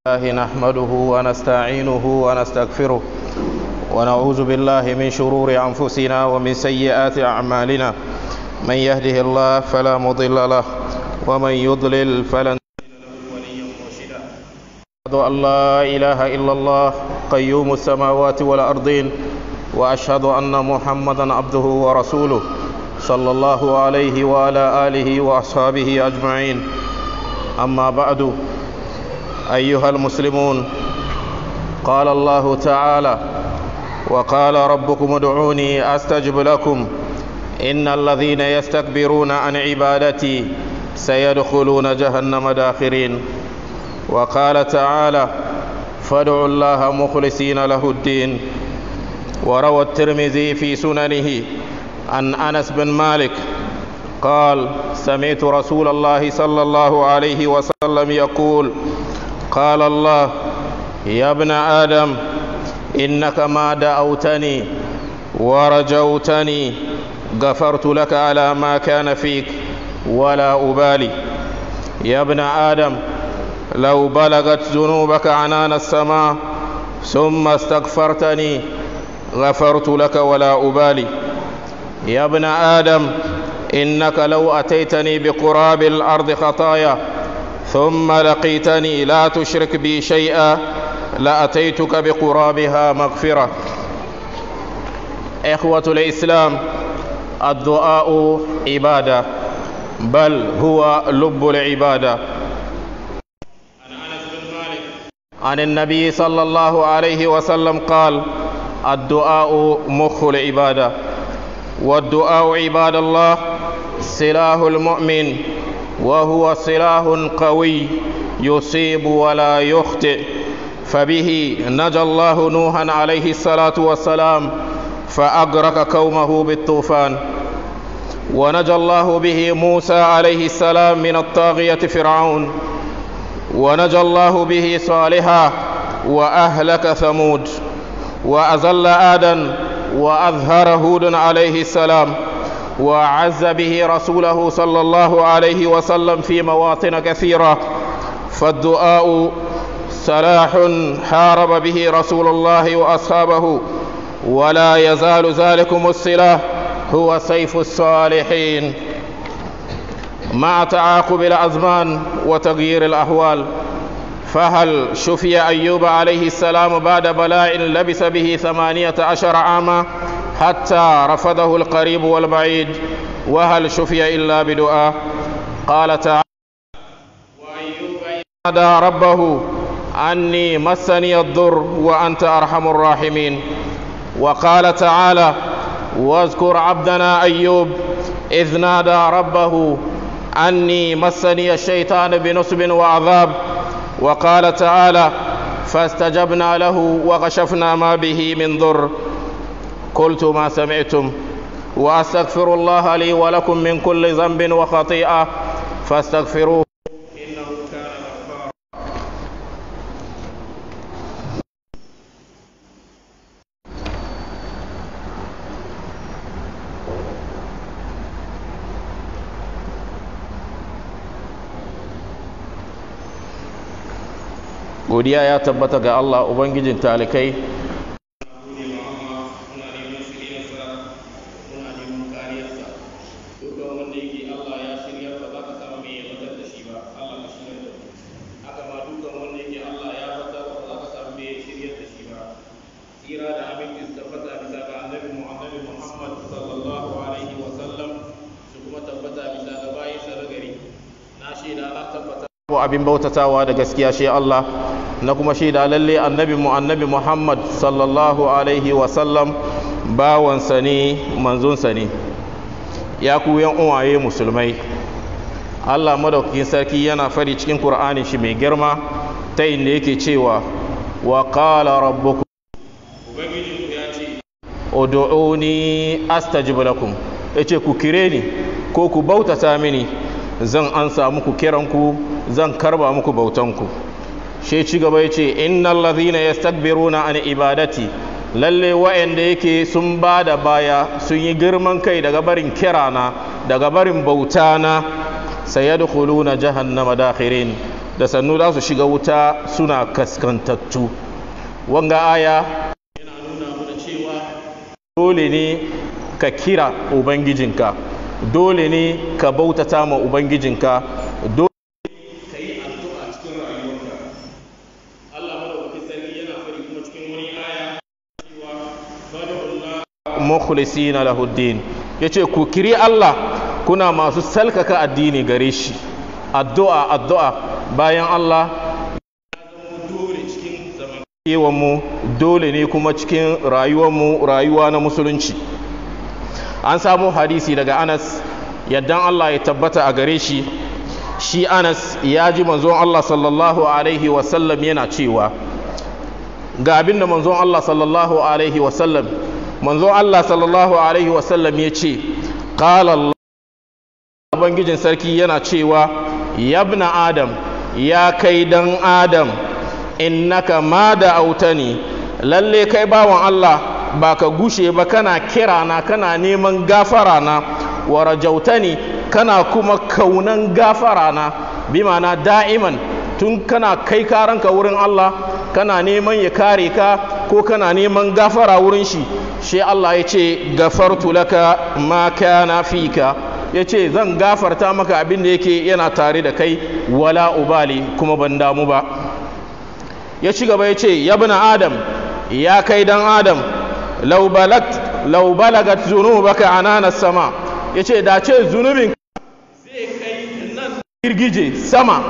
الله نحمده ونستعينه ونستغفره ونعوذ بالله من شرور أنفسنا ومن سيئات أعمالنا من يهده الله فلا مضل له ومن يضلل فلن أشهد أن لا إله إلا الله قيوم السماوات والأرضين وأشهد أن محمدا عبده ورسوله صلى الله عليه وعلى آله وأصحابه أجمعين أما بعد أيها المسلمون قال الله تعالى وقال ربكم ادعوني أستجب لكم إن الذين يستكبرون عن عبادتي سيدخلون جهنم داخرين وقال تعالى فادعوا الله مخلصين له الدين وروى الترمذي في سننه عن أنس بن مالك قال سمعت رسول الله صلى الله عليه وسلم يقول قال الله يا ابن آدم إنك ما دعوتني ورجوتني غفرت لك على ما كان فيك ولا أبالي يا ابن آدم لو بلغت ذنوبك عنان السماء ثم استغفرتني غفرت لك ولا أبالي يا ابن آدم إنك لو أتيتني بقراب الأرض خطايا ثم لقيتني لا تشرك بي شيئا لأتيتك بقرابها مغفرة إخوة الإسلام الدعاء عبادة بل هو لب العبادة عن النبي صلى الله عليه وسلم قال الدعاء مخ العبادة والدعاء عباد الله سلاح المؤمن وهو سلاح قوي يصيب ولا يخطئ فبه نجى الله نوحا عليه الصلاة والسلام فأغرق قومه بالطوفان ونجى الله به موسى عليه السلام من الطاغية فرعون ونجى الله به صالحا وأهلك ثمود وأزل آدا وأظهر هود عليه السلام وعز به رسوله صلى الله عليه وسلم في مواطن كثيرة فالدعاء سلاح حارب به رسول الله وأصحابه ولا يزال ذلكم السلاح هو سيف الصالحين مع تعاقب الأزمان وتغيير الأحوال فهل شفي أيوب عليه السلام بعد بلاء لبث به ثمانية عشر عاما حتى رفضه القريب والبعيد وهل شفي إلا بدعاء قال تعالى وأيوب نادى ربه أني مسني الضر وأنت أرحم الراحمين وقال تعالى واذكر عبدنا أيوب إذ نادى ربه أني مسني الشيطان بنصب وعذاب وقال تعالى فاستجبنا له وكشفنا ما به من ضر قلت ما سمعتم واستغفر الله لي ولكم من كل ذنب وخطيئه فاستغفروه انه كان غفارا godiya ya tabbata ga Allah ubangijin talikai abin bautatawa da gaskiya shi Allah na kuma shaida lalle annabi mu annabi Muhammad sallallahu alaihi wasallam bawansa ne manzonsa ne ya ku yan uwaye musulmai Allah madaukakin sarki yana fari cikin Qur'ani shi mai girma ta inda yake cewa wa qala rabbukum ubangiji ya ce ud'uni astajib lakum yace ku kire ni ko ku bautata mini zan ansa muku kiranku zan karba muku bautanku shi ci gaba ya ce innal ladhina yastakbiruna an ibadati lalle wa'anda yake sun ba da baya sun yi girman kai daga barin kirana daga barin bautana sayadkhuluna jahannama dakhirin da sannu za su shiga wuta suna kaskantattu wanga aya yana nuna mana cewa dole ne ka kira ubangijinka dole ne ka bautata ma ubangijinka dole ka yi addu'a cikin rayuwarka Allah madaukakin sarki yana fari kuma cikin wani aya cewa fad'ullah mukhlisina lahu din yace ku kiri Allah kuna masu salkaka addini gare shi addu'a addu'a bayan Allah dole cikin mu dole ne kuma cikin rayuwarmu rayuwa na musulunci an samu hadisi daga anas yaddan Allah ya tabbata a gare shi shi anas ya ji manzon Allah sallallahu alaihi wasallam yana cewa ga abinda manzon Allah sallallahu alaihi wasallam manzon Allah sallallahu alaihi wasallam ya ce qala Allah ubangijin sarki yana cewa yabna adam ya kai dan adam innaka ma da autani lalle kai bawan Allah ba ka gushe ba kana kira na kana neman gafara na wa rajautani kana kuma kaunan gafara na bi mana da'iman tun kana kai karanka wurin Allah kana neman ya kare ka ko kana neman gafara wurin shi shi Allah ya ce gafartu laka ma kana fika ya ce zan gafarta maka abin da yake yana tare da kai wala ubali kuma ban damu ba ya ci gaba ya ce yabna adam ya kai dan adam lau balagat zunubaka ananas sama ya ce da ce zunubin zai kai nan girgije sama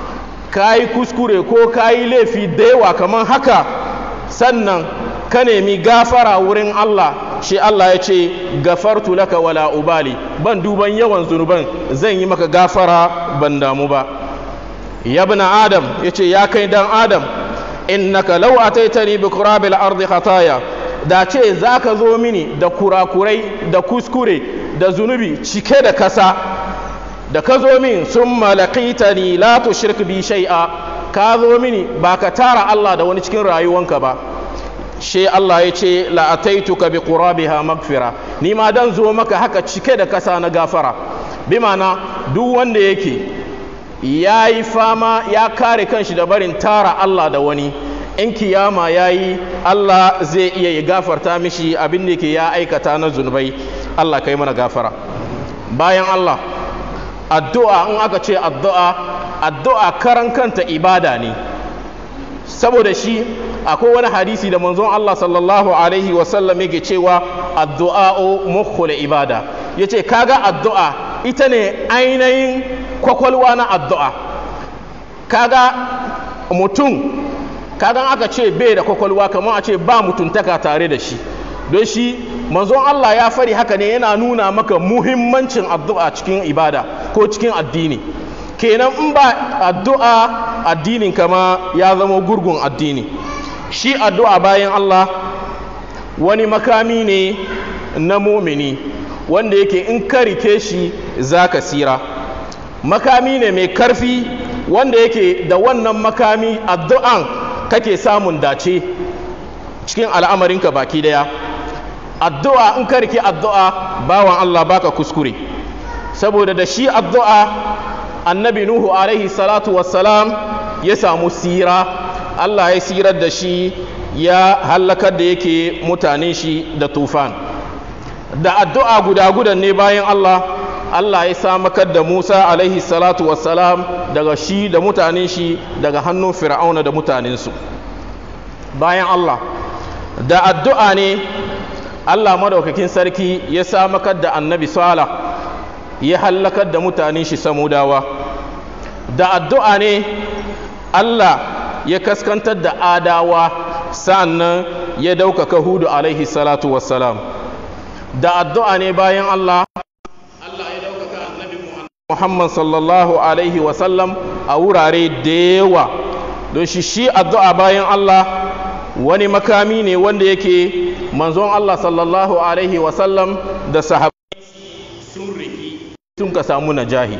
ka yi kuskure ko ka yi laifi da yawa kamar haka sannan ka nemi gafara wurin Allah shi Allah ya ce gafartu laka wala ubali ban duban yawan zunuban zan yi maka gafara ban damu ba yabna adam ya ce ya kai dan adam innaka law ataitani bi qurabil ardi khataya da ce zaka zo mini da kurakurai da kuskure da zunubi cike da kasa da ka zo min summa laqitani la tushrik bi shay'a ka zo mini ba ka tara Allah da wani cikin rayuwanka ba she Allah ya ce la ataituka bi qurabiha magfira ni ma dan zo maka haka cike da kasa na gafara bi mana duk wanda yake ya yi fama ya kare kanshi da barin tara Allah da wani in kiyama ya yi Allah zai iya ya gafarta mishi abin da ke ya aikata na zunubai Allah kai mana gafara bayan Allah addu'a in aka ce addu'a addu'a karan kanta ibada ne saboda shi akwai wani hadisi da manzon Allah sallallahu alaihi wasallam yake cewa addu'a'u mukhul ibada yace kaga addu'a ita ne ainihin kwakwalwa na addu'a kaga mutum kagan aka ce bai da kwakwalwa kamar a ce ba mutuntaka tare da shi don shi manzon Allah ya fari haka ne yana nuna maka muhimmancin addu'a cikin ibada ko cikin addini kenan in ba addu'a addinin kama ya zama gurgun addini shi addu'a bayan Allah wani makami ne na mumini wanda yake in ka rike shi za ka sira makami ne mai karfi wanda yake da wannan makami addu'an kake samun dace cikin al'amarinka baki daya addu'a in ka rike addu'a bawan Allah baka kuskure saboda da shi addu'a annabi nuhu alaihi salatu wassalam ya samu sira Allah ya sirar da shi ya hallakar da yake mutanen shi da tufan da addu'a guda gudan ne bayan Allah Allah ya samakar da Musa alaihi salatu wassalam daga shi da mutanen shi daga hannun fir'auna da mutanensu bayan Allah da addu'a ne Allah madaukakin sarki ya samakar da annabi Sala ya hallakar da mutanen shi samudawa da addu'a ne Allah ya kaskantar da adawa sannan ya daukaka hudu alaihi salatu wassalam da addu'a ne bayan Allah Allah ya daukaka annabi Muhammad sallallahu alaihi wasallam a wurare da yawa don shi shi addu'a bayan Allah wani makami ne wanda yake manzon Allah sallallahu alaihi wasallam da sahabbai sun riki sun ka samu najahi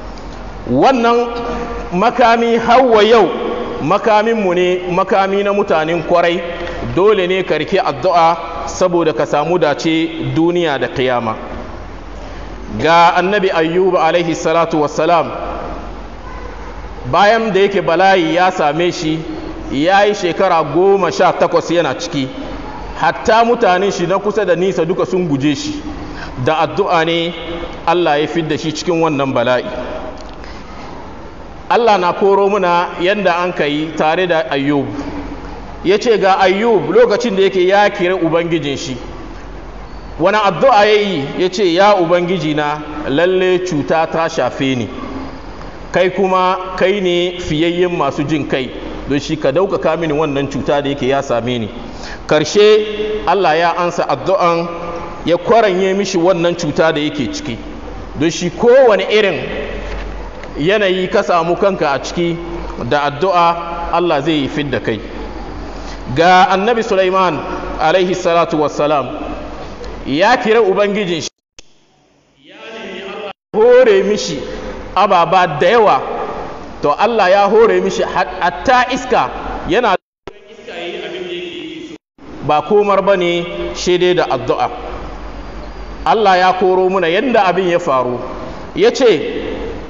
wannan makami hawa yau makaminmu ne makami na mutanen kwarai dole ne ka rike addu'a saboda ka samu dace duniya da kiyama ga annabi ayyuba alaihi salatu wassalam bayan da yake bala'i ya same shi ya yi shekara goma sha takwas yana ciki hatta mutanen shi na kusa da nisa duka sun guje shi da addu'a ne Allah ya fidda shi cikin wannan bala'i Allah na koro muna yadda an ka yi tare da ayyub ya ce ga ayyub lokacin da yake ya kira ubangijin shi wani addu'a ya yi ya ce ya ubangiji na lalle cuta ta shafe ni kai kuma kai ne fiyayyen masu jin kai don shi ka daukaka mini wannan cuta da yake ya same ni karshe Allah ya ansa addu'an ya kwaranye mishi wannan cuta da yake ciki don shi kowane irin yanayi ka samu kanka a ciki da addu'a Allah zai yi fidda kai ga annabi Sulaiman alaihi salatu wassalam ya kira ubangijin shi ya nemi Allah hore mishi ababa da yawa to Allah ya hore mishi hatta iska yana iska yayi abin da yake yi ba komar bane dai da addu'a Allah ya koro muna yadda abin ya faru ya ce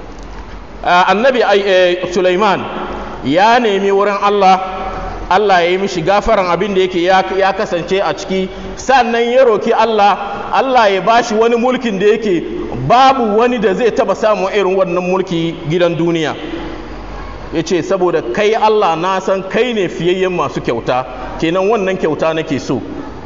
annabi Sulaiman ya nemi wurin Allah Allah ya yi mishi gafaran abin da yake ya kasance a ciki sannan ya roki Allah Allah ya bashi wani mulkin da yake babu wani da zai taba samun irin wannan mulki gidan duniya ya ce saboda kai Allah na san kai ne fiyayyen masu kyauta kenan wannan kyauta nake so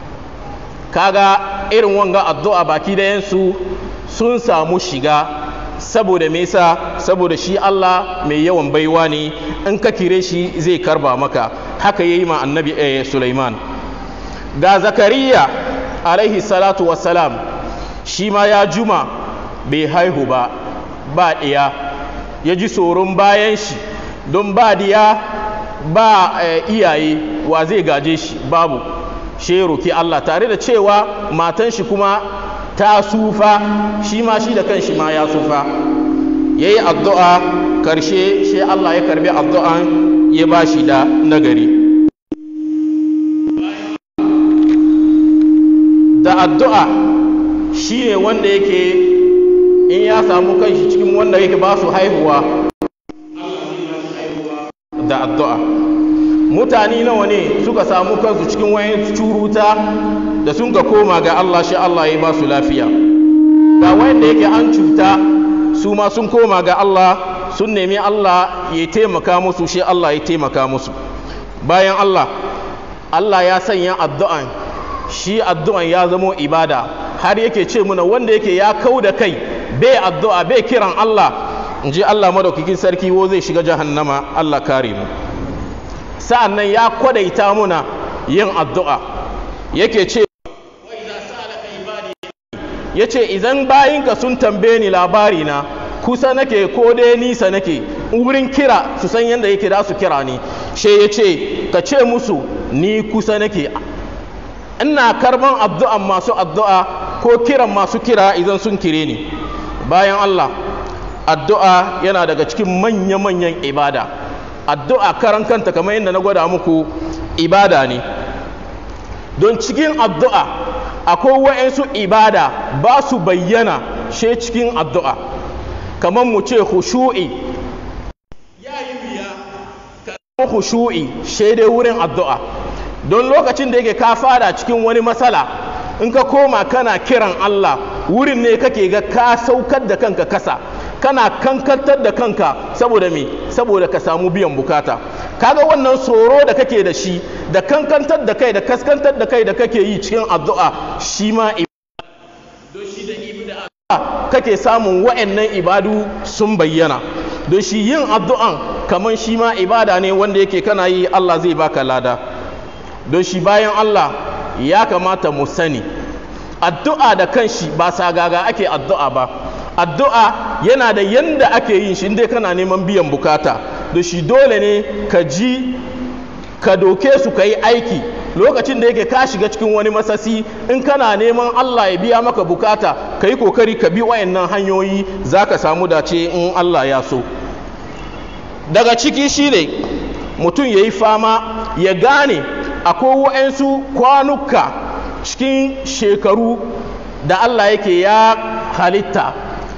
kaga irin wanga addu'a baki dayansu sun samu shiga saboda me yasa saboda shi Allah mai yawan baiwa ne in ka kire shi zai karba maka haka yayi ma annabi eh, Sulaiman ga Zakariya alaihi salatu wassalam shi ma ya juma bai haihu ba ba ɗiya ya ji tsoron bayan shi don ba diya ba eh, iyaye wa zai gaje shi babu shi roki Allah tare da cewa matan shi kuma ta sufa shi ma shi da kanshi ma ya sufa ya yi addu'a karshe shi Allah ya karbi addu'an ya ba shi da nagari da addu'a shi ne wanda yake in ya samu kanshi cikin wanda yake ba su haihuwa da addu'a mutane nawa ne suka samu kansu cikin wayan curuta da sun ga koma ga Allah shi Allah ya ba su lafiya ga wanda yake an cuta su ma sun koma ga Allah sun nemi Allah ya taimaka musu shi Allah ya taimaka musu bayan Allah Allah ya sanya addu'an shi addu'an ya zamo ibada har yake ce muna wanda yake ya kau da kai bai addu'a bai kiran Allah in ji Allah madaukakin sarki wo zai shiga jahannama Allah kare mu sa'an nan ya kwadaita muna yin addu'a yake ce ya ce idan bayinka sun tambaye ni labari na kusa nake ko dai nisa nake wurin kira su san yadda yake da su kira ni she ya ce ka ce musu ni kusa nake ina karban addu'an masu addu'a ko kiran masu kira idan sun kire ni bayan Allah addu'a yana daga cikin manya-manyan ibada addu'a karan kanta kamar yadda na gwada muku ibada ne don cikin addu'a akwai wa'yansu ibada ba su bayyana she cikin addu'a kamar mu ce hushu'i ya yi biya kamar hushu'i she dai wurin addu'a don lokacin da yake ka fada cikin wani matsala in ka koma kana kiran Allah wurin ne kake ga ka saukar da kanka kasa kana kankantar da kanka saboda me saboda ka samu biyan bukata kaga wannan tsoro da kake da shi da kankantar da kai da kaskantar da kai da kake yi cikin addu'a shi ma don shi da ibada kake samun wa'annan ibadu sun bayyana don shi yin addu'an kamar shi ma ibada ne wanda yake kana yi Allah zai baka lada don shi bayan Allah ya kamata mu sani addu'a da kanshi ba sagaga ake addu'a ba addu'a yana da yanda ake yin shi inda kana neman biyan bukata da shi dole ne ka ji ka doke su ka yi aiki lokacin da yake ka shiga cikin wani masasi in kana neman Allah ya biya maka bukata ka yi kokari ka bi wayannan hanyoyi za ka samu dace in Allah ya so daga ciki shi ne mutum ya yi fama ya gane akwai wa'yansu kwanuka cikin shekaru da Allah yake ya halitta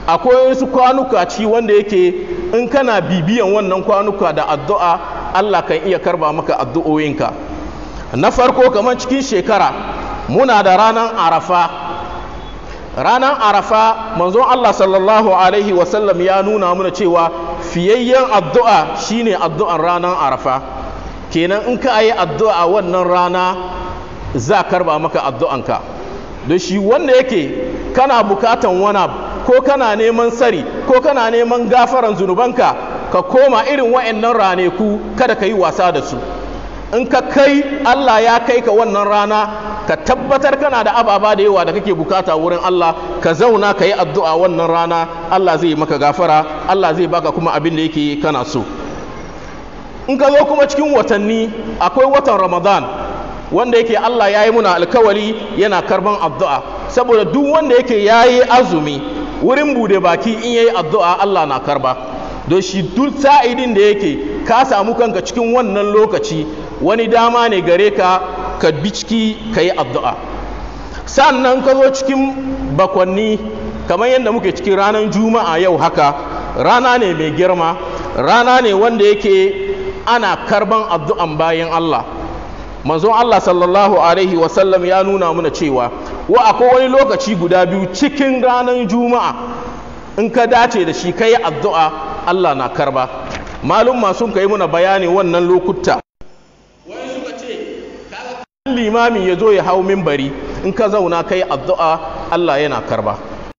akwai wasu kwanuka ci wanda yake in kana bibiyan wannan kwanuka da addu'a Allah kan iya karba maka addu'o'inka na farko kamar cikin shekara muna da ranar arafa ranar arafa manzon Allah sallallahu alaihi wasallam ya nuna mana cewa fiyayyen addu'a shine addu'an ranar arafa kenan in ka yi addu'a wannan rana za karba maka addu'anka da shi wanda yake kana bukatan wani ko kana neman sari ko kana neman gafaran zunubanka ka koma irin wa'annan raneku kada ka yi wasa da su in ka kai Allah ya kai ka wannan rana ka tabbatar kana da ababa da yawa da kake bukata wurin Allah ka zauna ka yi addu'a wannan rana Allah zai maka gafara Allah zai baka kuma abin da yake kana so in ka zo kuma cikin watanni akwai watan Ramadan wanda yake Allah ya yi muna alkawari yana karban addu'a saboda duk wanda yake ya yi azumi wurin bude baki in ya yi addu'a Allah na karba don shi duk sa'idin da yake ka samu kanka cikin wannan lokaci wani dama ne gare ka ka bi ciki ka yi addu'a sannan ka zo cikin bakwanni kamar yadda muke cikin ranar juma'a yau haka rana ne mai girma rana ne wanda yake ana karban addu'an bayan Allah manzon Allah sallallahu alaihi wasallam ya nuna mana cewa wa akwai wani lokaci guda biyu cikin ranar juma'a in ka dace da shi ka yi addu'a Allah na karba malum sun kai muna bayani wannan lokuta wani suka ce limami ya zo ya hau mimbari in ka zauna ka yi addu'a Allah yana karba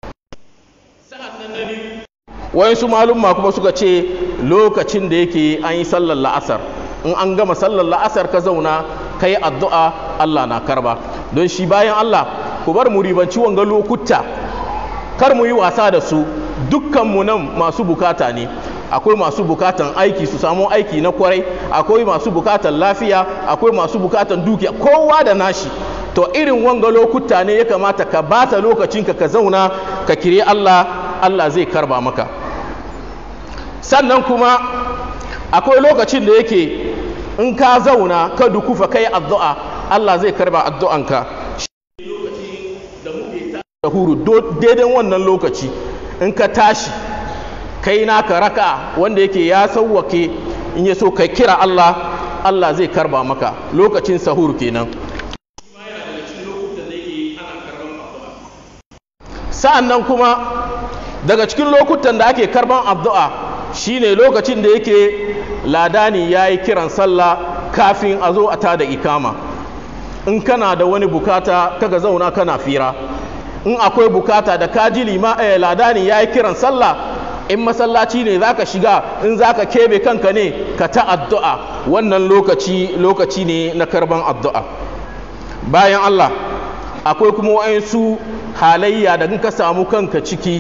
wani su malum kuma suka ce lokacin da yake an yi sallar la'asar in an gama sallar la'asar ka zauna ka yi addu'a Allah na karba don shi bayan Allah ku bar mu ribanci wanga lokuta kar mu yi wasa da su dukkanmu nan masu bukata ne akwai masu bukatan aiki su samu aiki na kwarai akwai masu bukatan lafiya akwai masu bukatan dukiya kowa da nashi to irin wanga lokuta ne ya kamata ka bata lokacinka ka zauna ka kire Allah Allah zai karba maka sannan kuma akwai lokacin da yake in ka zauna ka dukufa kai addu'a Allah zai karba addu'anka da huru daidai wannan lokaci in ka tashi kai naka raka wanda yake ya sauwake in ya so kai kira Allah Allah zai karba maka lokacin sahur kenan sa'an nan kuma daga cikin lokutan da ake karban addu'a shine lokacin da yake ladani ya yi kiran sallah kafin a zo a tada ikama in kana da wani bukata kaga zauna kana fira in akwai bukata da kaji lima eh, ladani ya yi kiran sallah in masallaci ne zaka shiga in zaka kebe kanka ne ka ta addu'a wannan lokaci lokaci ne na karban addu'a bayan Allah akwai kuma wa'ansu halayya da ka samu kanka ciki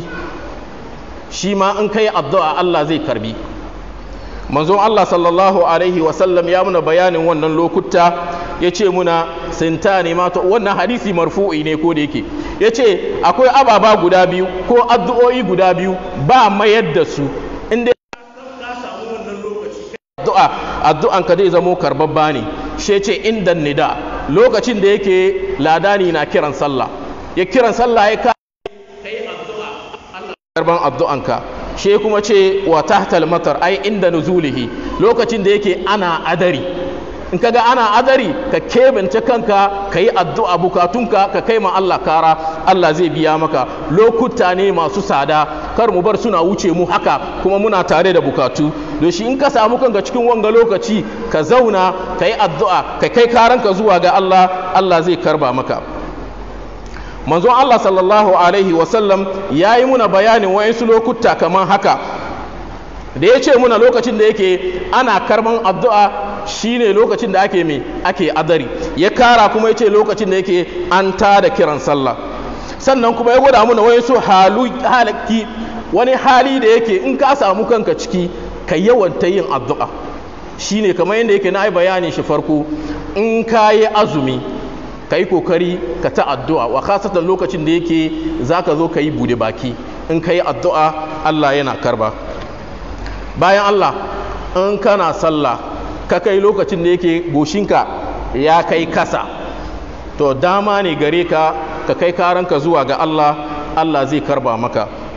shi ma in kai addu'a Allah zai karbi manzon Allah sallallahu alaihi wasallam ya muna bayanin wannan lokuta ya ce muna sinta ne mata wannan hadisi marfu'i ne ko da yake ya ce akwai ababa guda biyu ko addu'o'i guda biyu ba mayar da su inda ka samu wannan lokaci addu'a addu'an ka zai zamo karbabba ne shi ce inda nida lokacin da yake ladani na kiran sallah ya kiran sallah ya kai addu'a Allah karban addu'anka she kuma ce wa tahtal matar ai inda nuzulihi lokacin da yake ana adari in kaga ana adari ka kebance kanka ka yi addu'a bukatunka ka kai ma Allah kara Allah zai biya maka lokuta ne masu sada kar mu bar suna wuce mu haka kuma muna tare da bukatu don shi in ka samu kanka cikin wanga lokaci ka zauna ka yi addu'a ka kai karanka zuwa ga Allah Allah zai karba maka manzon Allah sallallahu alaihi wasallam ya yi muna bayanin wa'insu lokuta kamar haka da ya ce muna lokacin da yake ana karban addu'a shine lokacin da ake mai ake adari ya kara kuma ya ce lokacin da yake an tada kiran sallah sannan kuma ya gwada muna wa'insu halaki wani hali da yake in ka samu kanka ciki ka yawanta yin addu'a shine kamar yadda yake na yi bayani shi farko in ka yi azumi ka yi kokari ka ta addu'a wa kasatan lokacin da yake za ka zo ka yi bude baki in ka yi addu'a Allah yana karba bayan Allah in kana sallah ka kai lokacin da yake goshinka ya kai kasa to dama ne gare ka ka kai karanka zuwa ga Allah Allah zai karba maka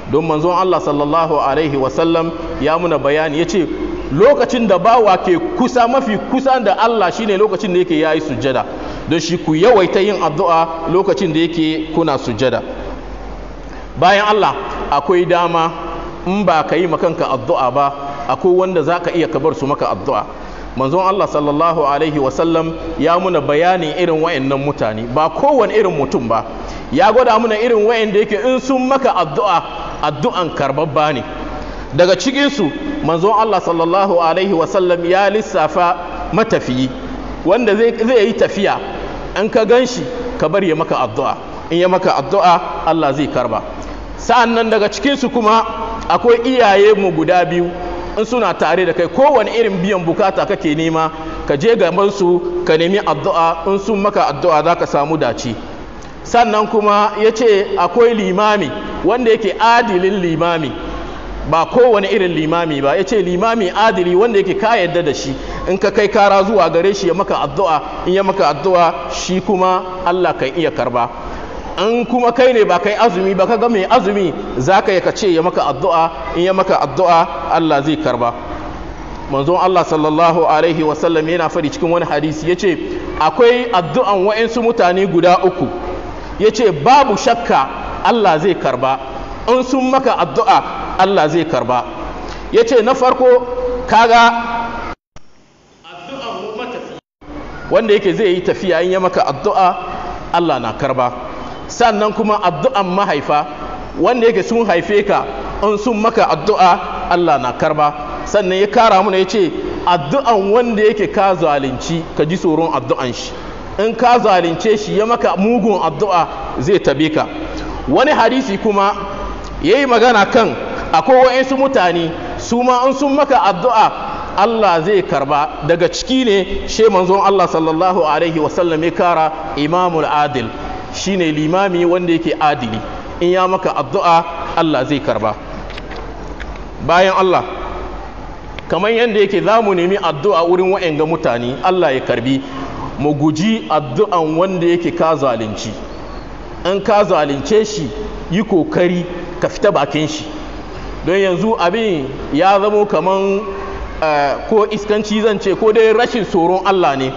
don manzon Allah sallallahu alaihi wasallam ya muna bayani ya ce lokacin da bawa ke kusa mafi kusa da Allah shine lokacin da yake yayi sujjada don shi ku yawaita yin addu'a lokacin da yake kuna sujjada bayan Allah akwai dama in ba ka yi makanka addu'a ba akwai wanda za ka iya kabar su maka addu'a manzon Allah sallallahu alaihi wasallam ya muna bayanin irin wayannan mutane ba kowane irin mutum ba ya gwada muna irin wayanda yake in sun maka addu'a addu'an karbabba ne daga cikinsu manzon Allah sallallahu alaihi wasallam ya lissafa matafiyi wanda zai yi tafiya in ka gan shi ka bar ya maka addu'a in ya maka addu'a Allah zai karba sa'an nan daga cikinsu kuma akwai iyaye mu guda biyu in suna tare da kai kowane irin biyan bukata kake nema ka je gaban su ka nemi addu'a in sun maka addu'a za ka samu dace sannan kuma ya ce akwai limami wanda yake adilin limami ba kowane irin limami ba ya ce limami adili wanda yake ka yadda da shi in ka kai kara zuwa gare shi ya maka addu'a in ya maka addu'a shi kuma Allah kan iya karba an kuma kai ne ba kai azumi ba kaga mai azumi za ka yi ka ce ya maka addu'a in ya maka addu'a Allah zai karba manzon Allah sallallahu alaihi wasallam yana fari cikin wani hadisi ya ce akwai addu'an wa'insu mutane guda uku ya ce babu shakka Allah zai karba in sun maka addu'a Allah zai karba ya ce na farko kaga addu'an matafi wanda yake zai yi tafiya in ya maka addu'a Allah na karba sannan kuma addu'an mahaifa wanda yake sun haife ka in sun maka addu'a Allah na karba sannan ya kara muna ya ce addu'an wanda yake ka zalunci ka ji tsoron addu'an shi in ka zalunce shi ya maka mugun addu'a zai tabe ka wani hadisi kuma ya yi magana kan akwai wa'insu mutane su ma in sun maka addu'a Allah zai karba daga ciki ne she manzon Allah sallallahu alaihi wasallam ya kara imamul adil shine limami wanda yake adili in ya maka addu'a Allah zai karba bayan Allah kamar yadda yake za mu nemi addu'a wurin wa'anga mutane Allah ya karbi mu guji addu'an wanda yake ka zalunci in ka zalunce shi yi kokari ka fita bakin shi don yanzu abin ya zamo kaman ko iskanci zan ce ko dai rashin tsoron Allah ne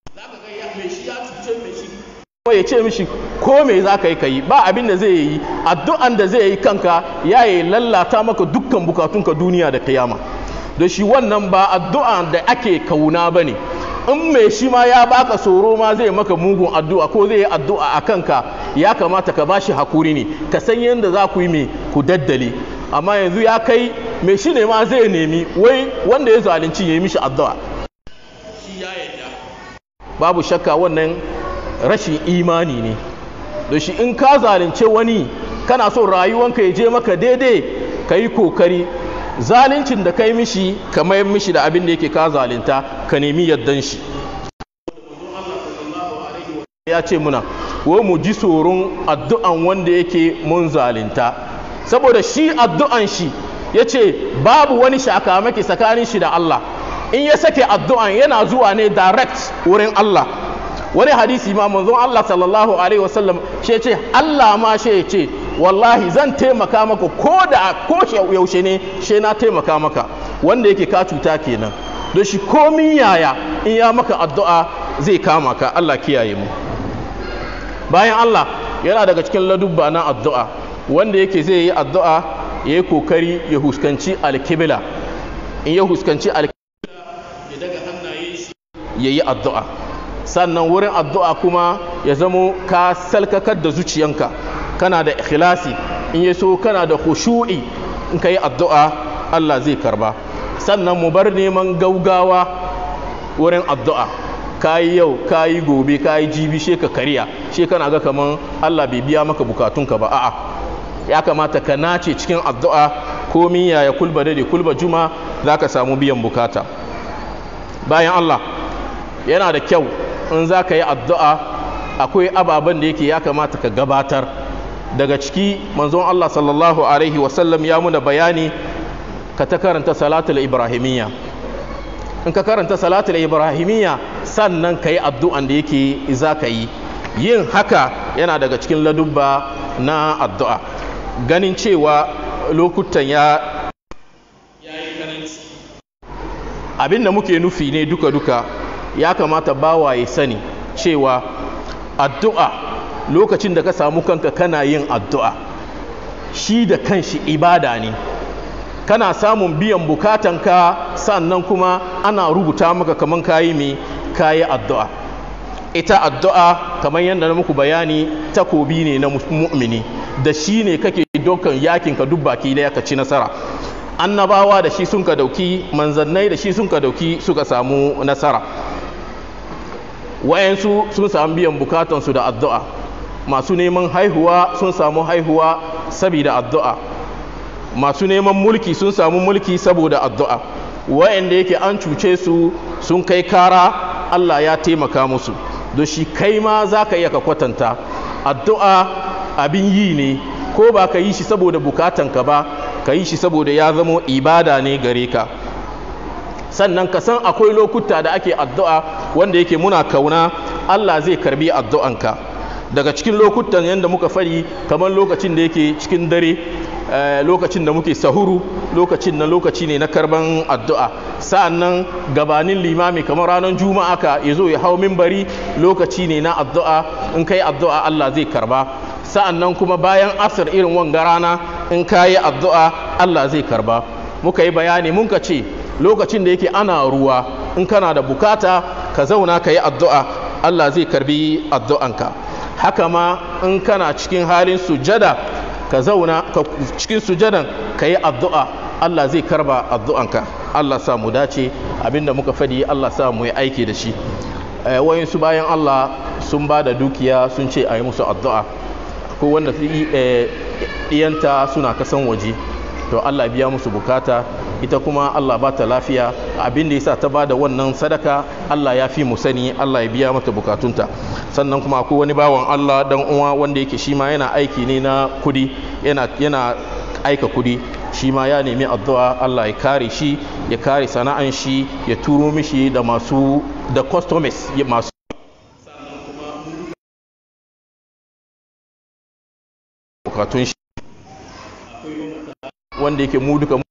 ko ya ce mishi ko me za ka yi ka yi ba abin da zai yi addu'an da zai yi kanka ya yi lallata maka dukkan bukatunka duniya da kiyama da shi wannan ba addu'an da ake kauna ba ne in mai shi ma ya baka tsoro ma zai maka mugun addu'a ko zai yi addu'a a kanka ya kamata ka bashi hakuri ne ka san yadda za ku yi mai ku daddale amma yanzu ya kai mai shi ne ma zai nemi wai wanda ya zalunci ya yi mishi addu'a babu shakka wannan rashin imani ne da shi in ka zalunce wani kana so rayuwanka ya je maka daidai ka yi kokari zaluncin da kai mishi ka mayar mishi da abin da yake ka zalunta ka nemi yaddan shi ya ce muna wa mu ji tsoron addu'an wanda yake mun zalunta saboda shi addu'an shi ya ce babu wani shakamaki tsakanin shi da Allah in ya sake addu'an yana zuwa ne direct wurin Allah wani hadisi ma manzon Allah sallallahu alaihi wasallam shi ce Allah ma shi ce wallahi zan taimaka maka ko da ko yaushe ne shi na taimaka maka wanda yake ka cuta kenan don shi komin yaya in ya maka addu'a zai kama ka Allah kiyaye mu bayan Allah yana daga cikin ladubba na addu'a wanda yake zai yi addu'a ya yi kokari ya huskanci alkibla in ya huskanci alkibla ya daga hannaye shi ya yi addu'a sannan wurin addu'a kuma ya zamo ka salkakar da zuciyanka kana da ikhlasi in ya so kana da khushu'i in ka yi addu'a Allah zai karba sannan mu bar neman gaugawa wurin addu'a ka yi yau ka yi gobe ka yi jibi she ka kariya she kana ga kaman Allah bai biya maka bukatunka ba a'a ya kamata ka nace cikin addu'a komin yaya kulba da kulba juma za ka samu biyan bukata bayan Allah yana da kyau in za ka yi addu'a akwai ababen da yake ya kamata ka gabatar daga ciki manzon Allah sallallahu alaihi wasallam ya muna bayani ka ta karanta salatul ibrahimiyya in ka karanta salatul ibrahimiyya sannan ka yi addu'an da yake za ka yi yin haka yana daga cikin ladubba na addu'a ganin cewa lokutan ya abinda muke nufi ne duka-duka ya kamata bawa ya sani cewa addu'a lokacin da ka samu kanka kana yin addu'a shi da kanshi ibada ne kana samun biyan bukatanka sannan kuma ana rubuta maka kaman kayi mai kayi addu'a ita addu'a kamar yadda na muku bayani takobi ne na mu'mini da shi ne kake dokan yakinka duk baki daya ka ci nasara annabawa da shi sun ka dauki manzannai da shi sun ka dauki suka samu nasara wayansu sun samu biyan bukatansu da addu'a masu neman haihuwa sun samu haihuwa saboda addu'a masu neman mulki sun samu mulki saboda addu'a wayanda yake an cuce su sun kai kara Allah ya taimaka musu don shi kai ma za ka iya ka kwatanta addu'a abin yi ne ko ba ka yi shi saboda bukatanka ba ka yi shi saboda ya zamo ibada ne gare ka sannan ka san akwai lokuta da ake addu'a wanda yake muna kauna Allah zai karbi addu'anka daga cikin lokutan yadda muka fari kamar lokacin da yake cikin dare lokacin da muke sahuru lokacin na lokaci ne na karban addu'a sa'annan gabanin limami kamar ranar juma'a ka ya zo ya hau mimbari lokaci ne na addu'a in kai addu'a Allah zai karba sa'annan kuma bayan asir irin wanga rana in ka yi addu'a Allah zai karba muka yi bayani mun ka ce lokacin da yake ana ruwa in kana da bukata ka zauna ka yi addu'a Allah zai karbi addu'anka haka ma in kana cikin halin sujada ka zauna cikin sujadan ka yi addu'a Allah zai karba addu'anka Allah sa mu dace abinda muka fadi Allah sa mu yi aiki da shi wayansu bayan Allah sun ba da dukiya sun ce a yi musu addu'a ko wanda iyanta suna kasan waje to Allah biya musu bukata ita kuma Allah ba ta lafiya abin da yasa ta ba da wannan sadaka Allah ya fi mu sani Allah ya biya mata bukatunta sannan kuma akwai wani bawan Allah dan uwa wanda yake shi ma yana aiki ne na kudi yana yana aika kudi shi ma ya nemi addu'a Allah ya kare shi ya kare sana'an shi ya turo mishi da masu da customers masu bukatun shi wanda yake mu duka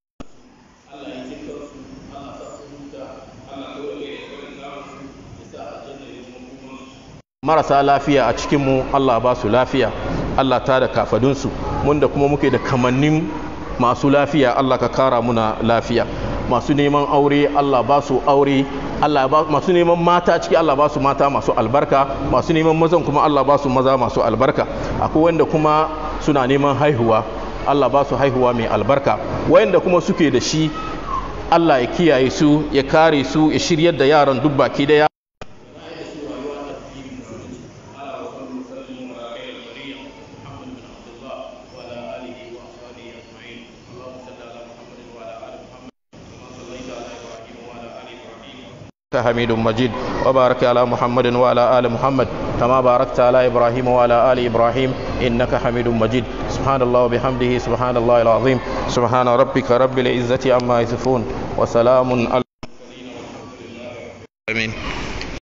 marasa lafiya a cikinmu Allah ba su lafiya Allah ta da kafadunsu mun da kuma muke da kamannin masu lafiya Allah ka kara muna lafiya masu neman aure Allah ba su aure Allah ba masu neman mata ciki Allah ba su mata masu albarka masu neman mazan kuma Allah ba su maza masu albarka akwai wanda kuma suna neman haihuwa Allah ba su haihuwa mai albarka wayanda kuma suke da shi Allah ya kiyaye su ya kare su ya shiryar da yaran duk baki daya حميد مجيد وبارك على محمد وعلى آل محمد كما باركت على إبراهيم وعلى آل إبراهيم إنك حميد مجيد سبحان الله وبحمده سبحان الله العظيم سبحان ربك رب العزة عما يصفون وسلام على